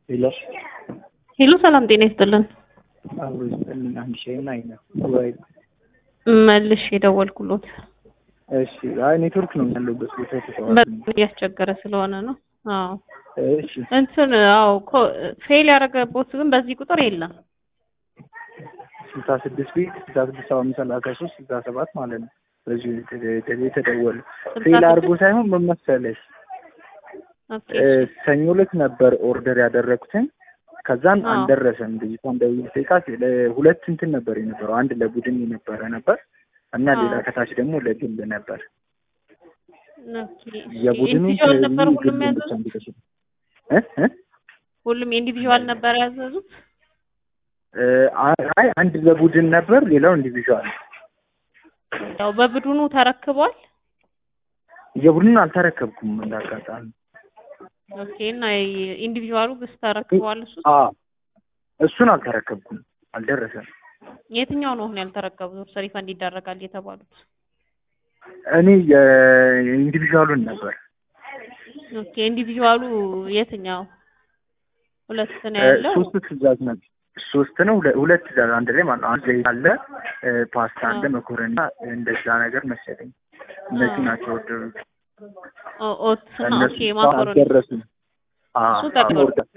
ሄሎ ሄሎ ሰላም ጤና ይስጥልን። አብሮ ይስጥልኝ። አንድ ሺህና አይነት ወይ መልሽ የደወልኩሎት እሺ። አይ ኔትወርክ ነው ያለበት ቦታ ተሰዋል። በጣም እያስቸገረ ስለሆነ ነው። አዎ እሺ እንትን አዎ ኮ- ፌል ያደረገቦት ግን በዚህ ቁጥር የለም። ስልሳ ስድስት ቤት ስልሳ ስድስት ሰባ አምስት ሰላሳ ሶስት ስልሳ ሰባት ማለት ነው። በዚሁ የተ- የተደወለ ስልሳ ፌል አድርጎ ስድስት ሳይሆን ምን መሰለሽ ኦኬ እ፣ ሰኞ ዕለት ነበር ኦርደር ያደረኩትን ከዛን አዎ። አልደረሰም። ልጅቷ እንደውል ጠይቃት ሁለት እንትን ነበር የነበረው አንድ ለቡድን የነበረ ነበር እና አዎ። ሌላ ከታች ደግሞ ለግል ነበር። ኦኬ የቡድኑ ኢንዲቪዥዋል ነበር ሁሉም ግሉን ብቻ ያዘዙት። እንዲደርስ እ እ ሁሉም ኢንዲቪዥዋል ነበር ያዘዙት። እ፣ አይ አንድ ለቡድን ነበር፣ ሌላው ኢንዲቪዥዋል። ያው በቡድኑ ተረክቧል። የቡድኑን አልተረከብኩም እንዳጋጣሚ። ኦኬ እና ኢንዲቪዥዋሉ ግስ ተረክቧል። እሱ አ እሱን አልተረከብኩም፣ አልደረሰም። የትኛው ነው አሁን ያልተረከቡት? እርስ ሪፈንድ ይደረጋል የተባሉት? እኔ የኢንዲቪዥዋሉን ነበር ኦኬ ኢንዲቪዥዋሉ የትኛው? ሁለት ነው እ፣ ያለው። ሶስት ትእዛዝ ነበር ሶስት ነው ሁለ- ሁለት ትእዛዝ አንድ ላይ ማለት ነው። አንድ ዘይት አለ እ፣ ፓስታ አለ አዎ። መኮረኒ እንደዛ ነገር መሰለኝ። እነዚህ አዎ። ናቸው ወደዱት። ኦ- ኦትስ እና እነሱ ኦኬ ማካሮኒ አልደረሱም። አ እሱ ተቀበሉ። ኦርደር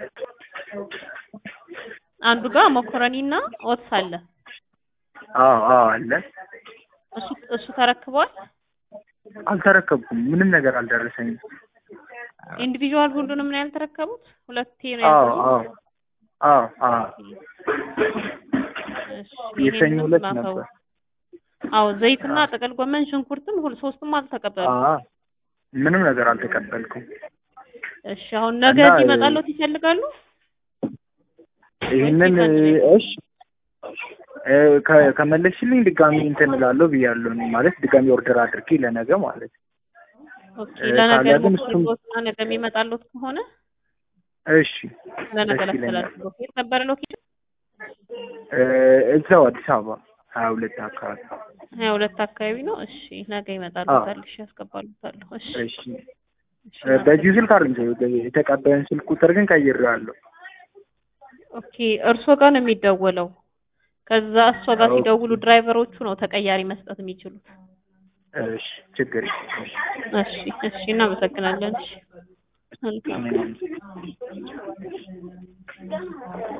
አንዱ ጋር መኮረኒ እና ኦትስ አለ። አዎ አዎ አለ። እሱ እሱ ተረክቧል። አልተረከብኩም። ምንም ነገር አልደረሰኝም። ኢንዲቪዥዋል ሁሉንም ነው ያልተረከቡት። ሁለቴ ነው አዎ ያዘዙት። አዎ አዎ አዎ እሺ፣ የሰኞ ይሄንን ዕለት ላከው። ነበር። አዎ ዘይትና ጥቅል ጎመን፣ ሽንኩርትም ሁሉ ሶስቱም አልተቀበሉ። አዎ ምንም ነገር አልተቀበልኩም። እሺ አሁን ነገ እና- እዚህ ይመጣሉት ይፈልጋሉ? ይህንን ወይስ ይፈልግ? እሺ እ፣ ከ- ከመለስሽልኝ ድጋሚ እንትን እላለሁ ብያለሁ። እኔ ማለት ድጋሚ ኦርደር አድርጌ ለነገ ማለት ኦኬ እ፣ ለነገ ካለ ግን እሱም- ሞክሩትና ነገ የሚመጣሉት ከሆነ እሺ ለነገ ደስ ይለኛል። ላስተላልፍሎት። የት ነበረ ሎኬሽን? እ፣ እዛው አዲስ አበባ ሀያ ሁለት አካባቢ ሀያ ሁለት አካባቢ ነው። እሺ ነገ ይመጣሉ። አዎ። ታልሽ ያስገባሉታለሁ። እሺ እሺ እሺ፣ እ፣ በዚሁ ስልክ አይደለም የተቀበለን ስልክ ቁጥር ግን ቀይሬዋለሁ። ኦኬ እርሶ ጋር ነው የሚደወለው። ከዛ እሷ ጋር ኦኬ። ሲደውሉ ድራይቨሮቹ ነው ተቀያሪ መስጠት የሚችሉት። እሺ ችግር የለም። እሺ እሺ፣ እናመሰግናለን። እሺ መልካም እሺ